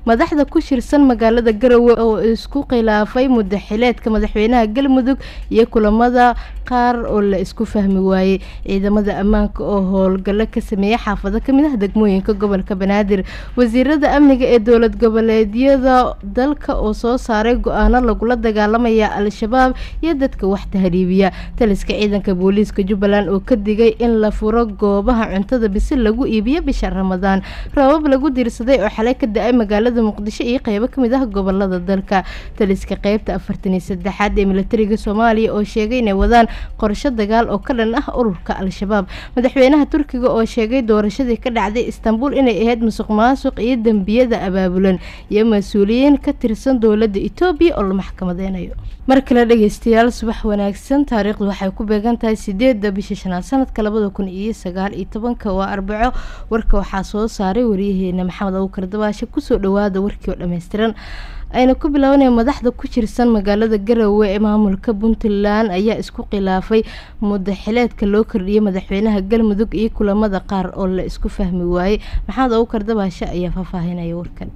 madaxda ku shirsan magaalada garowe oo isku khilaafay mudaxileedka madaxweynaha galmudug iyo kulamada qaar oo la isku fahmi waayey ciidamada ammaanka oo howlgallo ka sameeyay xaafado kamid ah degmooyinka gobolka banaadir wasiirada amniga ee dowlad goboleedyada dalka oo soo saaray go-aano lagula dagaalamaya al-shabaab iyo dadka wax tahriibiya taliska ciidanka booliiska jubbaland oo ka digay in la furo goobaha cuntada bisil lagu iibiyo bisha ramadaan roobab lagu diirsaday oo xalay ka da-ay magaalada muqdisho iyo qeybo kamid ah gobolada dalka taliska qeybta afartan iyo saddexaad ee militariga soomaaliya oo sheegay inay wadaan qorsho dagaal oo ka dhan ah ururka al-shabaab madaxweynaha turkiga oo sheegay doorashadii ka dhacday istanbul inay ahayd musuq maasuq iyo dembiyada abaabulan iyo mas-uuliyiin ka tirsan dowladda etoobiya oo la maxkamadeynayo mar kale dhegeystayaal subax wanaagsan taariikhdu waxay ku beegan tahay sideedda bisha shanaad sanadka labada kun iyo sagaal iyo tobanka waa arbaco warka waxaa soo saaray wariyaheena maxamed abukar dabaashe kusoo dhawaada warkii oo dhammaystiran ayna ku bilaabanaya madaxda ku jirsan magaalada garowe ee maamulka puntland ayaa isku khilaafay mudaxileedka loo kordhiyay madaxweynaha galmudug iyo kulamada qaar oo la isku fahmi waayey maxamed abukar dabaashe ayaa faahfaahinaya warkan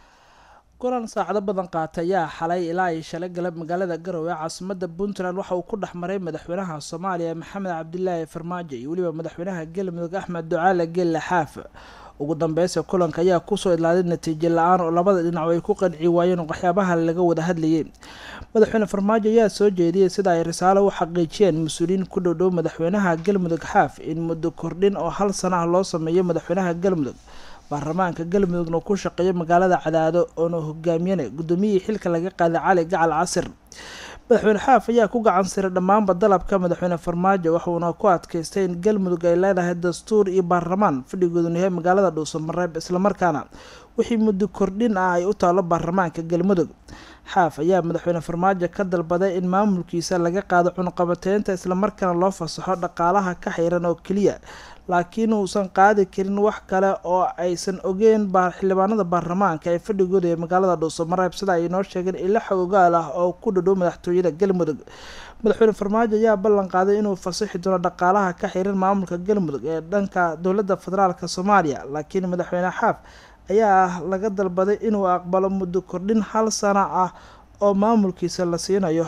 kulan saacado badan qaatay ayaa xalay ilaa ay shalay galab magaalada garowe caasimada puntland waxa uu ku dhex maray madaxweynaha soomaaliya maxamed cabdilaahi farmaajo iyo weliba madaxweynaha galmudug axmed ducaale gelle xaaf ugu dambeysa kulanka ayaa kusoo idlaaday natiijo la-aan oo labada dhinac ay ku qanci waayeen waxyaabaha laga wada hadlayay madaxweyne farmaajo ayaa soo jeediyey sida ay risaalo u xaqiijiyeen mas-uuliyiin ku dhowdhow madaxweynaha galmudug xaaf in muddo kordhin oo hal sana ah loo sameeyo madaxweynaha galmudug baarlamaanka galmudugna ku shaqeeyo magaalada cadaado oona hogaamiyana gudoomiyihii xilka laga qaaday cali gacal casir madaxweyne xaaf ayaa ku gacan siray dhammaanba dalabka madaxweyne farmaajo waxuuna ku adkaystay in galmudug ay leedahay dastuur iyo baarlamaan fadhigooduna yahay magaalada dhuusamareeb islamarkaana wixii muddo kordhin ah ay u taalo baarlamaanka galmudug xaaf ayaa madaxweyne farmaajo ka dalbaday in maamulkiisa laga qaado cunuqabateynta islamarkaana loo fasaxo dhaqaalaha ka xiran oo keliya laakiin uusan qaadi karin wax kale oo aysan ogeyn xildhibaanada baarlamaanka ee fadhigooda ee magaalada dhuusamareeb sida ay inoo sheegeen ilo xogogaal ah oo ku dhadhow madaxtooyada galmudug madaxweyne farmaajo ayaa ballan qaaday inuu fasaxi doono dhaqaalaha ka xiran maamulka galmudug ee dhanka dowladda federaalk soomaaliya laakiin madaxweyne xaaf ayaa laga dalbaday inuu aqbalo muddo kordhin hal sana ah oo maamulkiisa la siinayo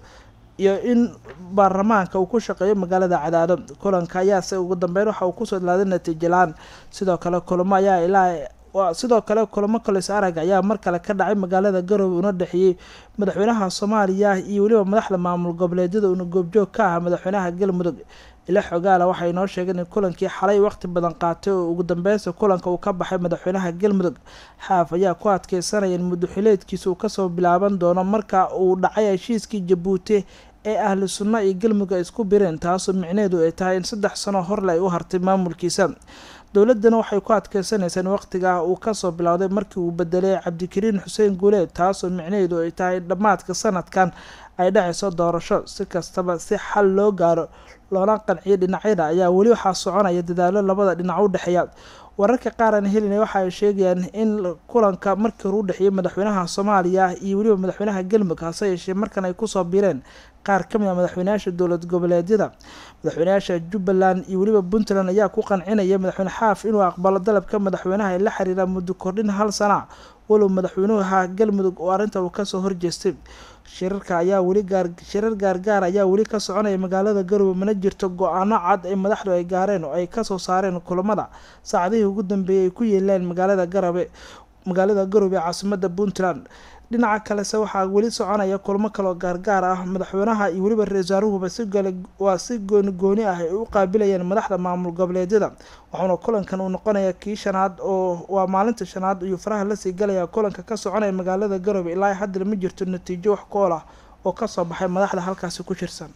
iyo in baarlamaanka uu ku shaqeeyo magaalada cadaado kulanka ayaase ugu dambeyn waxa uu kusoo idlaaday natiijo la-aan sidoo kale kulamo ayaa ilaa sidoo kale kulamo kolis arag ayaa mar kale ka dhacay magaalada garowe una dhexeeyey madaxweynaha soomaaliya iyo weliba madaxda maamul goboleedyada uuna goobjoog ka ah madaxweynaha galmudug ila xogaala waxay inoo sheegeen in kulankii xalay waqti badan qaatay oo ugu dambeysa kulanka uu ka baxay madaxweynaha galmudug xaaf ayaa ku adkeysanaya in muddoxileedkiisa uu kasoo bilaaban doono marka uu dhacay heshiiskii jabuuti ee ahlu sunna iyo galmudug ay isku bireen taasoo micneheedu ay tahay in saddex sano horle ay u hartay maamulkiisa dowladana waxay ku adkeysanaysaa in waqtigaa uu kasoo bilowday markii uu bedelay cabdikariin xuseen guuleed taasoo micnaheedu ay tahay in dhammaadka sanadkan ay dhacayso doorasho si kastaba si xal loo gaaro loona qanciyo dhinacyada ayaa weli waxaa soconaya dadaalo labada dhinac u dhexeeya wararka qaar aan helina waxa ay sheegayaan in kulanka markii hore u dhexeeyay madaxweynaha soomaaliya iyo weliba madaxweynaha galmudug hase yeeshee markan ay kusoo biireen qaar ka mid a madaxweynayaasha dowlad goboleedyada madaxweynayaasha jubbaland iyo weliba puntland ayaa ku qancinaya madaxweyne xaaf inuu aqbalo dalabka madaxweynaha ee la xiriira muddo kordhin hal sana walow madaxweynuha galmudug oo arrinta uu kasoo horjeestay shirarka ayaa weli gaar shirar gaargaar ayaa weli ka soconaya magaalada garowe mana jirto go-aano cad ee madaxdu ay gaareen oo ay kasoo saareen kulamada saacadihii ugu dambeeyay ay ku yeeleen magaalada garabe magaalada garowe ee caasimada puntland dhinaca kalese waxaa weli soconaya kulamo kaloo gaargaar ah madaxweynaha iyo weliba ra-isul wasaaruhuba si gale waa si gooni gooni ah ay u qaabilayeen madaxda maamul goboleedyada waxauna kulankan uu noqonaya kii shanaad oo waa maalinta shanaad iyo faraha lasii galaya kulanka ka soconaya magaalada garowe ilaa haddana ma jirto natiijo wax kool ah oo kasoo baxay madaxda halkaasi ku jirsan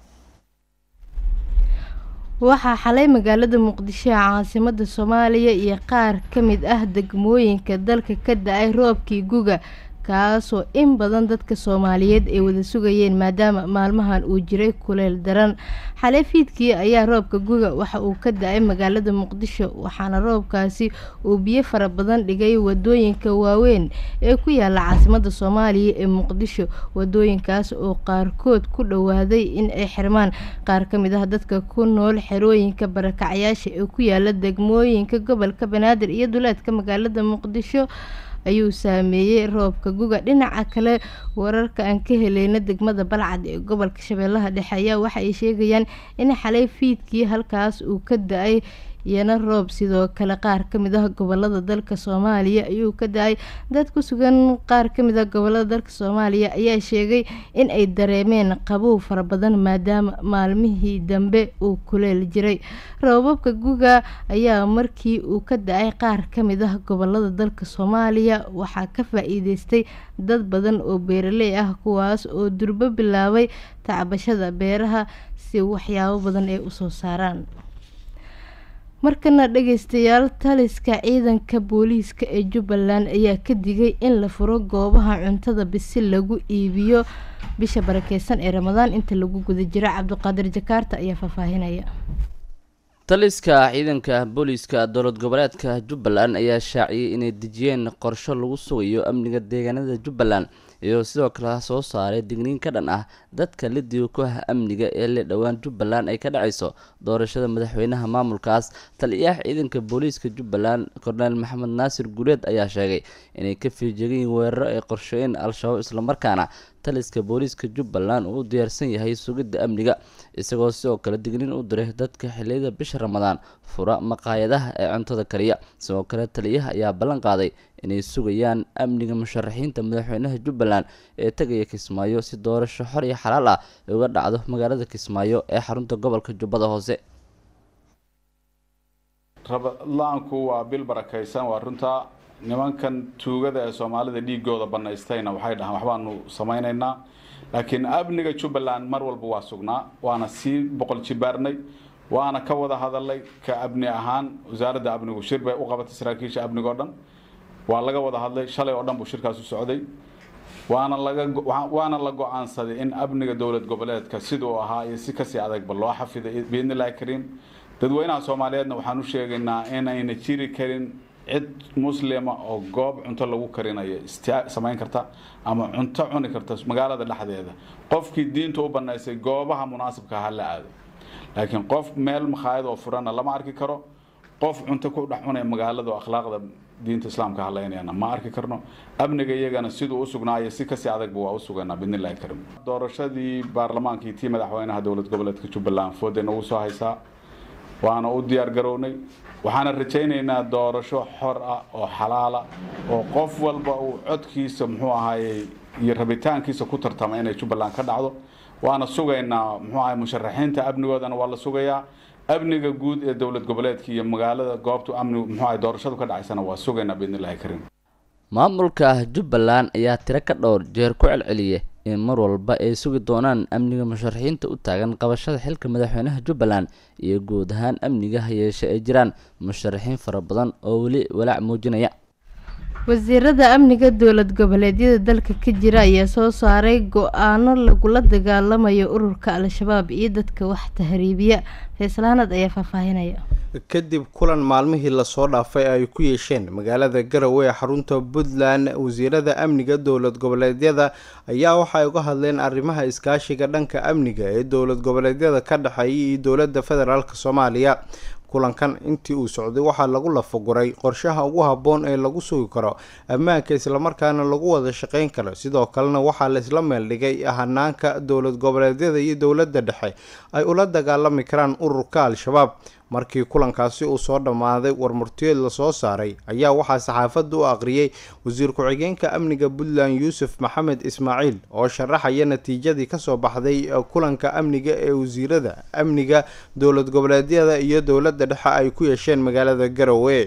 waxaa xalay magaalada muqdisho ee caasimada soomaaliya iyo qaar ka mid ah degmooyinka dalka ka da-ay roobkii guga kaasoo in badan dadka soomaaliyeed ay wada sugayeen maadaama maalmahan uu jiray kuleyl daran xalay fiidkii ayaa roobka guga waxa uu ka da-ay magaalada muqdisho waxaana roobkaasi uu biyo fara badan dhigay wadooyinka waaweyn ee ku yaala caasimada soomaaliya ee muqdisho wadooyinkaas oo qaarkood ku dhowaaday in ay xirmaan qaar ka mid ah dadka ku nool xerooyinka barakacyaasha ee ku yaala degmooyinka gobolka banaadir iyo duleedka magaalada muqdisho ayuu saameeyey roobka guga dhinaca kale wararka aan ka heleyna degmada balcad ee gobolka shabeellaha dhexe ayaa waxa ay sheegayaan in xalay fiidkii halkaas uu ka da-ay iyana roob sidoo kale qaar kamid ah gobolada dalka soomaaliya ayuu ka da-ay dad ku sugan qaar kamid ah gobolada dalka soomaaliya ayaa sheegay in ay dareemeen qabow fara badan maadaama maalmihii dambe uu kuleel jiray roobabka guga ayaa markii uu ka da-ay qaar kamid ah gobolada dalka soomaaliya waxaa ka faa-iideystay dad badan oo beeraley ah kuwaas oo durbo bilaabay tacbashada beeraha si waxyaabo badan ay usoo saaraan markana dhageystayaal taliska ciidanka booliiska ee jubbaland ayaa ka digay in la furo goobaha cuntada bisi lagu iibiyo bisha barakeysan ee ramadaan inta lagu guda jiro cabdiqaadir jakaarta ayaa faahfaahinaya taliska ciidanka booliiska dowlad goboleedka jubbaland ayaa shaaciyey inay dejiyeen qorsho lagu sugayo amniga deegaanada jubbaland iyo sidoo kale soo saaray digniin ka dhan ah dadka lidiga ku ah amniga ee le dhowaan jubbaland ay ka dhacayso doorashada madaxweynaha maamulkaas taliyaha ciidanka booliiska jubbaland korneel maxamed naasir guuleed ayaa sheegay inay ka fiijegayiin weeraro ay qorsheeyeen al-shabaab islamarkaana taliska booliiska jubbaland uu u diyaarsan yahay sugidda amniga isagoo sidoo kale digniin u diray dadka xiliyada bisha ramadaan fura maqaayadaha ee cuntada kariya sidoo kale taliyaha ayaa ballan qaaday inay sugayaan amniga musharaxiinta madaxweynaha jubbaland ee tegaya kismaayo si doorasho xor iyo xalaal ah ay uga dhacdo magaalada kismaayo ee xarunta gobolka jubbada hoose rabadla-aanku waa bil barakaysan waa runtaa nimankan tuugada ee soomaalida dhiigooda banaystayna waxay dhahaan waxbaanu samaynaynaa laakiin amniga jubbaland mar walba waa sugnaa waana sii boqol jibaarnay waana ka wada hadalay ka amni ahaan wasaaradda amnigu shir bay u qabatay saraakiisha amniga o dhan waa laga wada hadlay shalay oo dhan buu shirkaas u socday waana laga waana la go-aansaday in amniga dowlad goboleedka siduu ahaa iyo si kasii adagba loo xafiday biidnillahi kariim dadweynaha soomaaliyeedna waxaan u sheegaynaa inayna jiri karin cid muslima oo goob cunto lagu karinayo samayn karta ama cunto cuni karta magaalada dhexdeeda qofkii diinta u banaysay goobaha munaasibka ha la aado laakiin qof meel makhaayad oo furana lama arki karo qof cunto ku dhex cunaya magaalada oo akhlaaqda diinta islaamka haleynayana ma arki karno amniga iyagana siduu u sugnaayo si kasii adagba waa u suganaa bidnillahi karim doorashadii baarlamaankii tii madaxweynaha dowlad goboleedka jubbaland fooday nagu soo haysaa waana u diyaar garownay waxaana rajaynaynaa doorasho xor ah oo xalaala oo qof walba uu codkiisa muxuu ahaayey iyo rabitaankiisa ku tartama inay jubbaland ka dhacdo waana sugaynaa muxuu ahay musharaxiinta amnigoodana waa la sugayaa amniga guud ee dowlad goboleedka iyo magaalada goobta amni muxuu ahay doorashadu ka dhacaysana waa sugaynaa biidnillahi kariim maamulka jubbaland ayaa tiro ka dhowr jeer ku celceliya in mar walba ay sugi doonaan amniga musharaxiinta u taagan qabashada xilka madaxweynaha jubbaland iyo guud ahaan amniga hayeeshe ay jiraan musharaxiin fara badan oo weli walaac muujinaya wasiirada amniga dowlad goboleedyada dalka ka jira ayaa soo saaray go-aano lagula dagaalamayo ururka al-shabaab iyo dadka wax tahriibiya fayslaanad ayaa faahfaahinaya kadib kulan maalmihii lasoo dhaafay ay ku yeesheen magaalada garowe ee xarunta puntland wasiirada amniga dowlad goboleedyada ayaa waxay uga hadleen arrimaha iskaashiga dhanka amniga ee dowlad goboleedyada ka dhexeeya iyo dowladda federaalk soomaaliya kulankan intii uu socday waxaa lagu lafaguray qorshaha ugu habboon ee lagu sugi karo ammaanka islamarkaana lagu wada shaqeyn karo sidoo kalena waxaa laisla meeldhigay hanaanka dowlad goboleedyada iyo dowladda dhexe ay ula dagaalami karaan ururka al-shabaab markii kulankaasi uu soo dhammaaday warmurtiyeed lasoo saaray ayaa waxaa saxaafadda u aqriyey wasiir ku-xigeenka amniga puntland yuusuf maxamed ismaaciil oo sharaxaya natiijadii kasoo baxday kulanka amniga ee wasiirada amniga dowlad goboleedyada iyo dowladda dhexe ay ku yeesheen magaalada garowe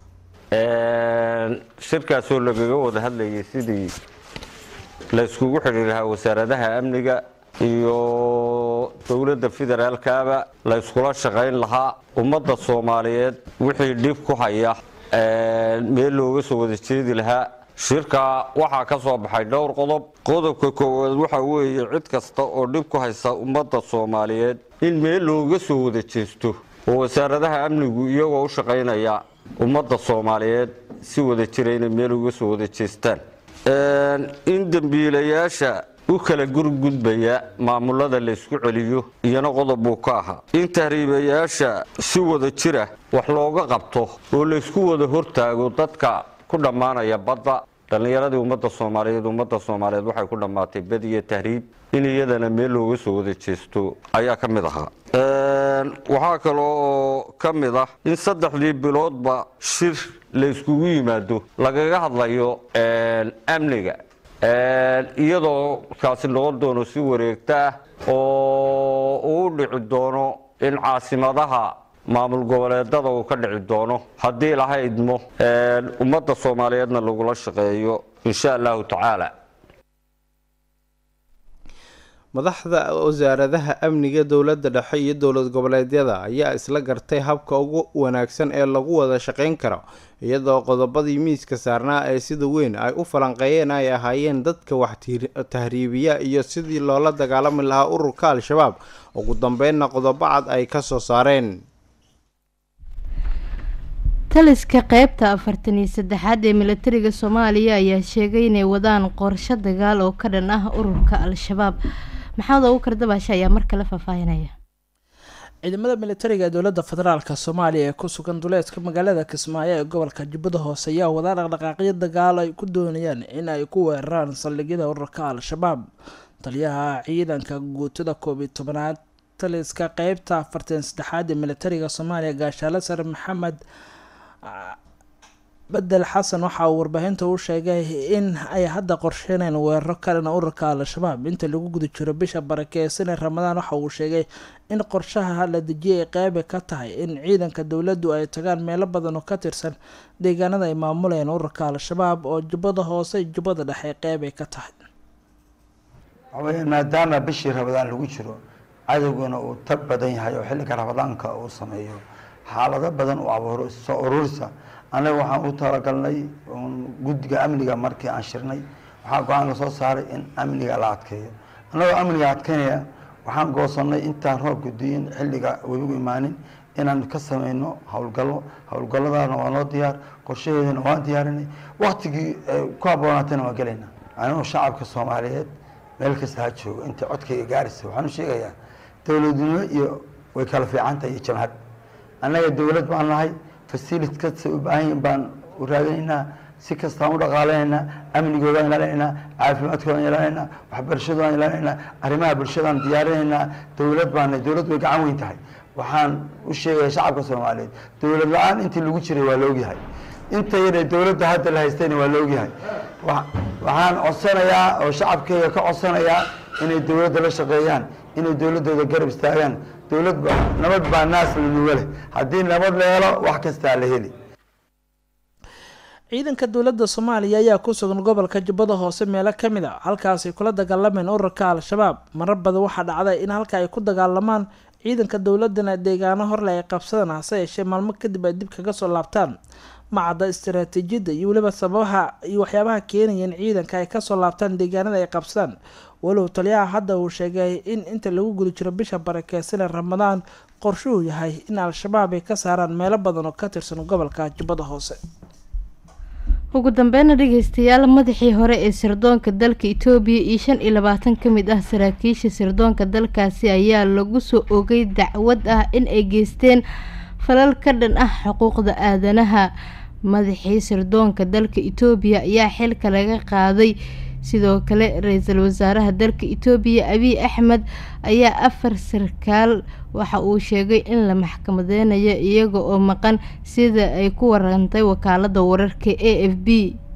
shirkaasoo lagaga wada hadlayay sidii la yskugu xidhi lahaa wasaaradaha amniga iyo dowladda federaalkaba la yskula shaqayn lahaa ummadda soomaaliyeed wixii dhib ku haya meel looga soo wada jeedi lahaa shirka waxaa ka soo baxay dhowr qodob qodobka koowaad waxa weeye cid kasta oo dhib ku haysa ummadda soomaaliyeed in meel looga soo wada jeesto oo wasaaradaha amnigu iyagoo u shaqaynaya ummadda soomaaliyeed si wada jira inay meel uga soo wada jeestaan in dembiilayaasha u kala gurgudbaya maamulada laysku celiyo iyana qodob buu ka ahaa in tahriibayaasha si wada jira wax looga qabto oo laysku wada hortaago dadka ku dhammaanaya badda dhallinyaradii ummadda soomaaliyeed ummadda soomaaliyeed waxay ku dhammaatay bed iyo tahriib in iyadana meel looga soo wada jeesto ayaa ka mid ahaa waxaa kaloo oo ka mid ah in saddexdii biloodba shir la iskugu yimaado lagaga hadlayo amniga iyadoo kaasi noqon doono si wareegta ah oo uu dhici doono in caasimadaha maamul goboleedada uu ka dhici doono haddii laha idmo ummadda soomaaliyeedna lagula shaqeeyo insha allahu tacaala madaxda wasaaradaha amniga dowladda dhexe iyo dowlad goboleedyada ayaa isla gartay habka ugu wanaagsan ee lagu wada shaqeyn karo iyadoo qodobadii miiska saarnaa ee sida weyn ay u falanqeeyeen ay ahaayeen dadka wax tahriibiya iyo sidii loola dagaalami lahaa ururka al-shabaab ugu dambeynna qodobo cad ay ka soo saareen taliska qeybta afartan iyo saddexaad ee milatariga soomaaliya ayaa sheegay inay wadaan qorsho dagaal oo ka dhan ah ururka al-shabaab maxamed ugu kardabaasha ayaa mar kale faahfaahinaya ciidamada militariga ee dowladda federaalk soomaaliya ee ku sugan duleedka magaalada kismaayo ee gobolka jubbada hoose ayaa wadaa dhaqdhaqaaqyo dagaal ay ku doonayaan in ay ku weeraraan saldhigyada ururka al-shabaab taliyaha ciidanka guutada koob iyo tobanaad taliska qeybta afartan saddexaad ee militariga soomaaliya gaashaale sare maxamed bedel xasan waxa uu warbaahinta u sheegay in ay hadda qorsheyneen weeraro kalena ururka al-shabaab inta lagu guda jiro bisha barakeysan ee ramadaan waxa uu sheegay in qorshaha la dejiyay ay qeybi ka tahay in ciidanka dowladdu ay tagaan meelo badan oo ka tirsan deegaanada ay maamulayeen ururka al-shabaab oo jubbada hoose iyo jubbada dhexe qeyb ay ka tahay waxaweyaan maadaama bishii ramadaan lagu jiro cadowguna uu tab badan yahay oo xilliga ramadaanka uu sameeyo xaalado badan uu abuuro soo ururisa annaga waxaan u talagalnay guddiga amniga markii aan shirnay waxaa go-aan la soo saaray in amniga la adkeeyo annagoo amniga adkeynaya waxaan goosanay intaan roob gudiyin xilliga webigu imaanin inaan ka sameyno howlgallo howlgalladaana waa noo diyaar qorshaheedana waan diyaarinay waktigii ku habboonaatayna waan gelayna anigoo shacabka soomaaliyeed meel kasta ha joogo inta codkayga gaaraysa waxaan u sheegayaa dowladnimo iyo way kala fiicantahay iyo jamhad annaga dowlad baan nahay facilit kasta u baahan yihin baan u raadinaynaa si kastaan u dhaqaalaynaa amnigoodaan ilaalinaynaa caafimaadkoodaan ilaalinaynaa waxbarashadoodan ilaalinaynaa arrimaha bulshadaan diyaarinaynaa dowlad baana dowlad way gacan weyn tahay waxaan u sheegaya shacabka soomaaliyeed dowlad la-aan intii lagu jiray waa laogyahay inta yare dowladda hadda la haystayna waa laogyahay waxaan codsanayaa oo shacabkeyga ka codsanayaa inay dowladda la shaqeeyaan inay dowladdooda garab istaagaan dowlad nabad baa naas lanuga leh haddii nabad la helo wax kastaa la heli ciidanka dowladda soomaaliya ayaa ku sugan gobolka jubbada hoose meelo ka mid a halkaasay kula dagaalameen ururka al-shabaab marar badan waxaa dhacday in halka ay ku dagaalamaan ciidanka dowladana deegaano horle ay qabsadaan hase yeeshee maalmo kadib ay dib kaga soo laabtaan macadda istaraatiijiyadda iyo weliba sababaha iyo waxyaabaha keenaya in ciidanka ay kasoo laabtaan deegaanada ay qabsadaan walow taliyaha hadda uu sheegay in inta lagu guda jiro bisha barakeysan ee ramadaan qorshuhu yahay in al-shabaab ay ka saaraan meelo badan oo ka tirsan gobolka jubbada hoose ugu dambeynna dhegeystayaal madaxii hore ee sirdoonka dalka itoobiya iyo shan iyo labaatan ka mid ah saraakiisha sirdoonka dalkaasi ayaa lagu soo ogay dacwad ah in ay geysteen falal ka dhan ah xuquuqda aadanaha madaxii sirdoonka dalka itoobiya ayaa xilka laga qaaday sidoo kale ra-iisul wasaaraha dalka itoobiya abiy axmed ayaa afar sarkaal waxa uu sheegay in la maxkamadeynayo iyaga oo maqan sida ay ku warantay wakaalada wararka a f b